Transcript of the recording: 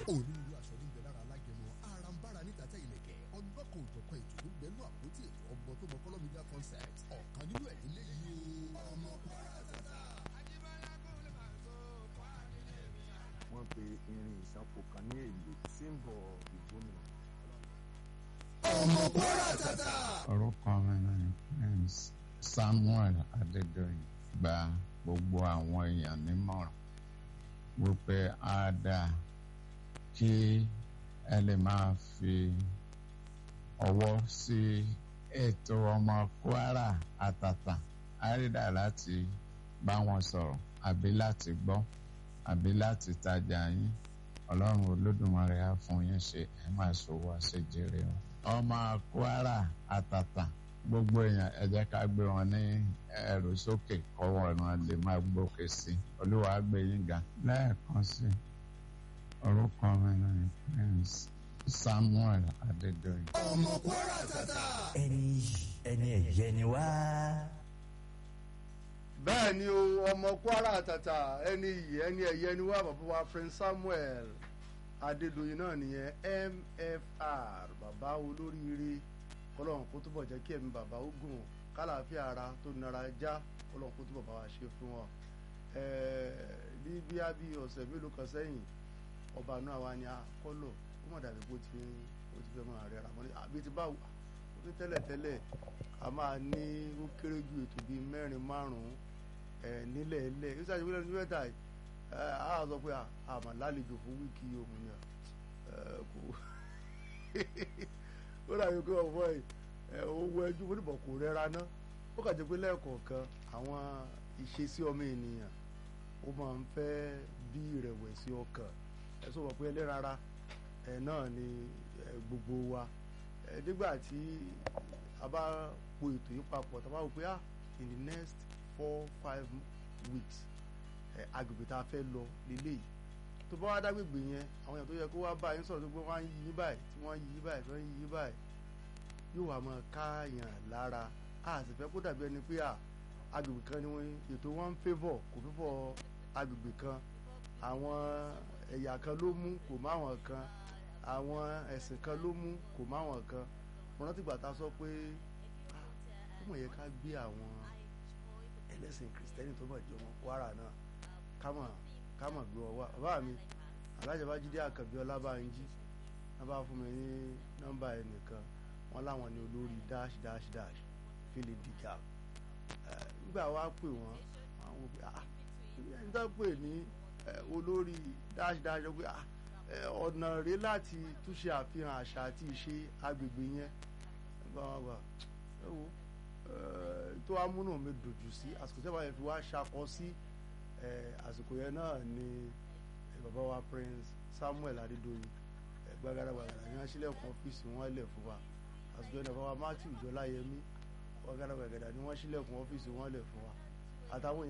onírúurú aṣọ níbẹ̀ lára alágẹmọ arambara níta tẹ́ ilẹ̀kẹ̀ ọlọ́kọ̀ òjọ̀kan ètò ló gbẹ́nu àpótí ètò ọmọ tó mọ kọ́lọ́ media concept ọ̀kan nínú ẹ̀ nílé yìí o. ọmọ kwara tata. wọ́n pe irin ìsanfò kan ní èlò símbọ̀ ìgbómìnà. ọmọ kwara tata. orúkọ mi ni prince samuel adédọyìn gba gbogbo àwọn èèyàn nímọ̀ràn wípé á dáa kí ẹ lè máa fi ọwọ́ sí ètò ọmọ kwara àtàtà àrídà láti bá wọn sọ̀rọ̀ àbí láti gbọ́ àbí láti tajà yín ọlọ́run olódùmarè á fún yín ṣe ẹ máa ṣòwò àṣejèrè o. ọmọ kwara àtàtà gbogbo èèyàn ẹ jẹ́ ká gbé wọn ní ẹrù sókè kọ́wọ́ wọn lè máa gbókè sí i olúwa á gbé yín ga. lẹ́ẹ̀kan sí orúkọ mi ni prince samuel adédọ̀yìn. ọmọ kwara tata. ẹni yìí ẹni ẹ̀yẹ ni wá. bẹ́ẹ̀ ni o ọmọ kwara àtàtà ẹni iyì ẹni ẹ̀yẹ ni wá bàbá wa prince samuel adédọ̀yìn náà nìyẹn mfr bàbá olóríire kọlọ́run kó túbọ̀ jẹ́ kí ẹ̀mí bàbá ó gùn kálàáfíà ara tó nara já kọlọ́run kó túbọ̀ bá wa ṣe fún wọn. ní bí a bí ọ̀sẹ̀ mélòó kan sẹ́yìn ọba náà wá ní akọ́lọ̀ ó mọ̀ dàbí bó ti ó ti fẹ́ máa rẹ̀ ra mọ́lẹ́ àbí ti báwo ó ní tẹ́lẹ̀tẹ́lẹ̀ a máa ní ó kéré ju ètò bíi mẹ́rin márùn-ún nílẹ̀ ẹlẹ́ yóò ṣàṣeyọrí lẹ́nu mẹ́ta yìí a sọ pé àmà lálejò fún wíìkì òmìnira kò ó dàbí pé ọ̀fọ̀ ẹ̀ owó ẹjú fún ìbọn kò rẹ́ra ná ó kà jẹ́ pé lẹ́ẹ̀kọ̀ọ̀kan àwọn ìṣesí ọmọ ènìyàn ó máa ń fẹ́ bí ìrẹ̀wẹ̀sì ọkàn ẹ sọ pé ẹlẹ́rara ẹ̀ náà ni gbogbo wa nígbà tí a bá po ètò yìí papọ̀ tá a bá wò pé ah in the next four five weeks agbègbè tá a fẹ́ lọ lélẹ́yìí tó bá wá dágbègbè yẹn àwọn èèyàn tó yẹ kó wá bá yín sọ̀rọ̀ tó gbé wọ́n á yí yín báyìí tí wọ́n yí yín báyìí tí wọ́n yí yín báyìí yóò wá máa káàyàn lára a sì fẹ́ kó dàbí ẹni pé agbègbè kan ni wọ́n ètò wọn ń favour kò favour agbègbè kan àwọn ẹ̀yà kan ló mú kò má wọn kan àwọn ẹ̀sìn kan ló mú kò má wọn kan mo rántí gbà tá a sọ pé ó mọ̀ yẹ ká gbé àwọn ẹlẹ́sìn kìrìsìtẹ́nì tó mọ̀ jọmọ Kwara náà kámọ̀ kámọ̀ gbé wọn wá bàbá mi alájọba jíde àkànbí ọlábànjí wọn bá fún mi ní nọ́mbà ẹnìkan wọn láwọn ní olórí dash dash dash philip dija nígbà wá pè wọn àwọn òbí ah ẹni tó pè ní olórí dash dash pé ah ọ̀nà rèé láti túnṣe àfihàn àṣà àti ìṣe agbègbè yẹn gbàgbà ẹ wo tó amúnú mi dòjù sí àsìkò tí wọ́n fi wá ṣakọ sí àsìkò yẹn náà ni bàbá wa prince samuel adédọyìn gbàgàdà gbàgàdà ní wọ́n ṣílẹ̀kùn ọ́fíìsì wọn lẹ̀ fún wa àsìkò yẹn bàbá wa matthew jọláyẹmí gbàgàdà gbàgàdà ní wọ́n ṣílẹ̀kùn ọ́fíìsì wọn lẹ̀ fún wa àtàwọn